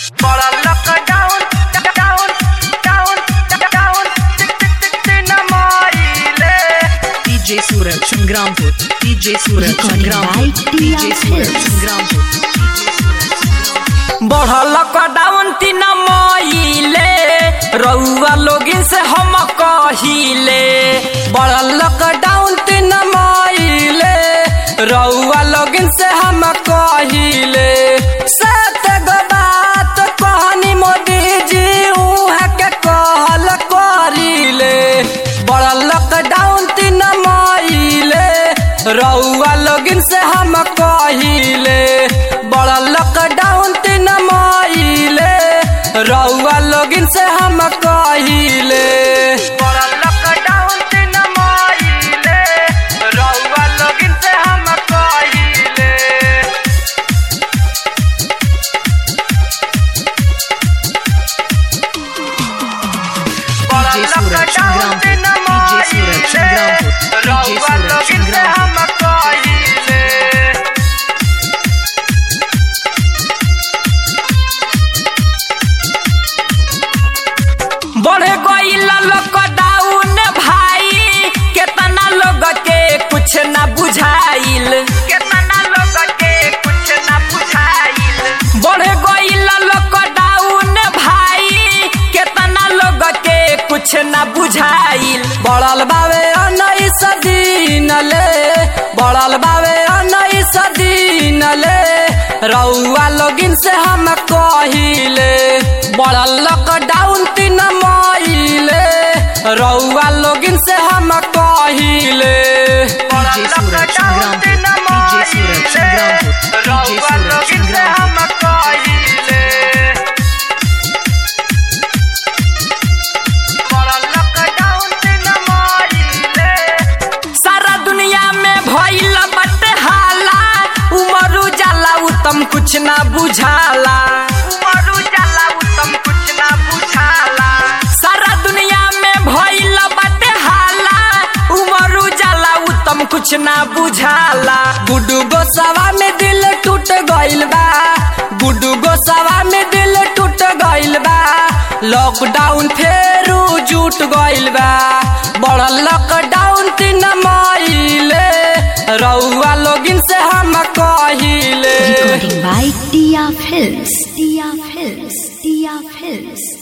बड़ा lockdown down down down नमाइले DJ Suraj Shangrampur. DJ Suraj Recording Shangrampur. by DJ Tia Suraj Films. Shangrampur. बढ़ल lockdown तीन मईले रउआ लोगिन से हम कहिले बढ़ल लॉकडाउन तीन मईले रउआ लोगिन से हम कहिले सत गो बात कहनी मोदी जी उहाँ के कहल करिले बढ़ल लॉकडाउन तीन मईले रउआ लोगिन से हम कहिले बढ़ल लॉकडाउन तीन मईले रउआ लोगिन से हम कहिले बढ़ल लॉकडाउन तीन मईले रउआ लोगिन से हम कहिले DJ Suraj Shangrampur. DJ Suraj Shangrampur. DJ Suraj Shangrampur. बढ़े गईल लॉकडाउन भाई केतना लोग के कुछ ना बुझाइल केतना लोग के कुछ ना बुझाइल बढ़े गईल लॉकडाउन भाई केतना लोग के कुछ ना बुझाइल बढ़ल बावे उन्नीस दिन ले बढ़ल बावे उन्नीस दिन ले रउआ लोगिन से हम कहिले बढ़ल लॉकडाउन तीन मईले रउआ लोगिन से हम कहिले DJ Suraj Shangrampur. DJ Suraj Shangrampur. DJ रउआ Suraj लोगिन से Shangrampur. हम कहिले बढ़ल लॉकडाउन तीन मईले सारा दुनिया में भइल बटे हाला उमरू जाला उत्तम कुछ ना बुझाला उमरू जाला उत्तम कुछ ना बुझाला सारा दुनिया में भइल बटे हाला उमरू जाला उत्तम कुछ ना बुझाला गुड्डू गोसावा में दिल टूट गइल बा गुड्डू गोसावा में दिल टूट गइल बा लॉकडाउन फेरू जुट गइल बा बढ़ल लॉकडाउन तीन मईले रउआ लोगिन से हम कहिले Recording by Tia Films. Tia Films. Tia Films.